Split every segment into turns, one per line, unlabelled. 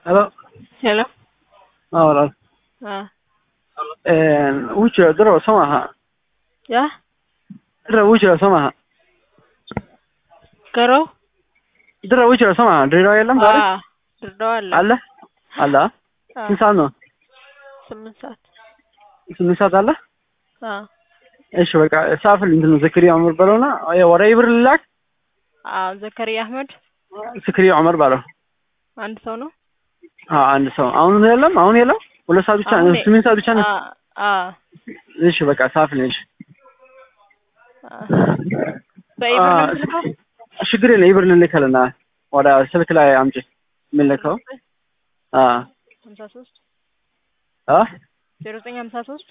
Hello.
Hello.
Ah, walaal.
Ah.
Een, wuu jiraa darow soo maaha
Yah.
darow wuu jiraa soo maaha
Garow.
darow wuu jiraa soo maaha ድሬዳዋ የለም ዛሬ
Ah. ድሬዳዋ አለ።
አለ አለ አ?
Ah.
ስንት ሰዓት ነው
ስምንት ሰዓት።
ስምንት ሰዓት አለ
Ah.
እሺ በቃ ሳፍል እንትን ነው ዘክሪያ ዑመር በለውና ወደ ኢብር ልላክ
አዎ ዘከሪያ አህመድ
ዘክሪያ ዑመር ባለው
አንድ ሰው ነው።
አዎ አንድ ሰው አሁን የለም አሁን የለም ሁለት ሰዓት ብቻ
አሁን
ስምንት ሰዓት ብቻ ነው
Ah. Ah.
እሺ በቃ ሳፍል እሺ
Ah. በኢብር ነው የምትልከው?
ችግር የለም ኢብር ልልክልና ወደ ስልክ ላይ አምጪ የምልከው አ
ሀምሳ ሶስት
አ
ዜሮ ዘጠኝ ሀምሳ ሶስት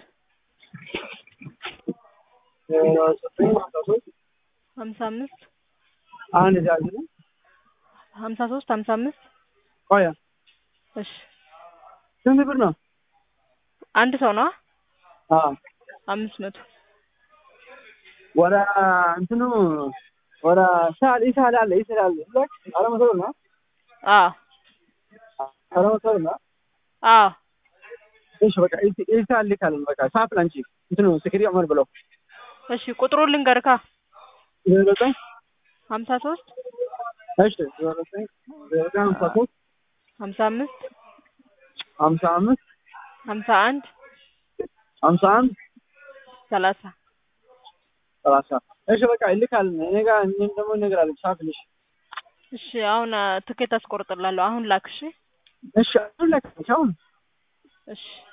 ሀምሳ አምስት
አንድ ዛዝ ነው
ሀምሳ ሶስት ሀምሳ አምስት
ቆያ
እሺ
ስንት ብር ነው
አንድ ሰው ነው
አ
አምስት መቶ
ወደ እንትኑ ወደ ሳል ኢሳል አለ ኢሳል አለ ለክ አረ መሰለ ነው
አዎ
አረ መሰለ ነው
አዎ
እሺ በቃ ኢሳል ልካለን በቃ ሳፍል አንቺ እንትኑ ስክሪ ዑመር ብለው
እሺ ቁጥሩን ልንገርካ
ዘጠኝ
ሀምሳ ሶስት
እሺ ዘጠኝ ዘጠኝ ሀምሳ ሶስት
ሀምሳ አምስት
ሀምሳ አምስት
ሀምሳ አንድ
ሀምሳ አንድ
ሰላሳ
ሰላሳ እሺ በቃ ይልካልን እኔ ጋር እኔም ደግሞ እነግራለሁ ሳፍልሽ
እሺ አሁን አ፣ ትኬት አስቆርጥላለሁ። አሁን ላክ። እሺ
እሺ አሁን ላክ አሁን
እሺ